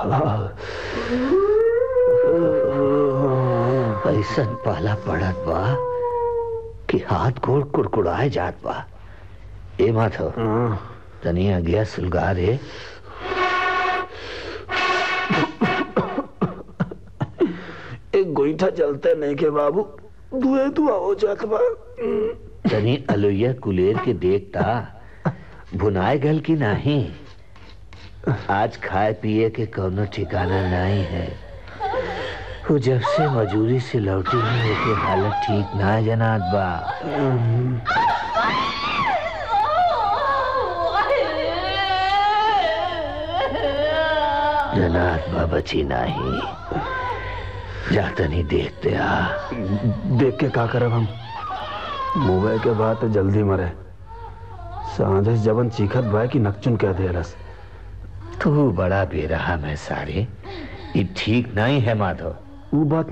ऐसन पाला पड़त बा कि हाथ गोड़ कुड़कुड़ाए जात बा ए माथो तनिया गया सुलगा रे एक गोईठा चलते नहीं के बाबू धुए धुआ हो जात बा तनी अलुया कुलेर के देखता भुनाए गल की नहीं आज खाए पिए के कौनो ठिकाना नहीं है वो जब से मजूरी से लौटी है ओके हालत ठीक ना जनात बा जनात बा बची नहीं जातनी देखते आ देख के का करब हम मुंबई के बाद तो जल्दी मरे सांझे से जबन चीखत बा कि नकचुन कह दे रस तू बड़ा बेरहा है सारे ये ठीक नहीं है माधव वो बात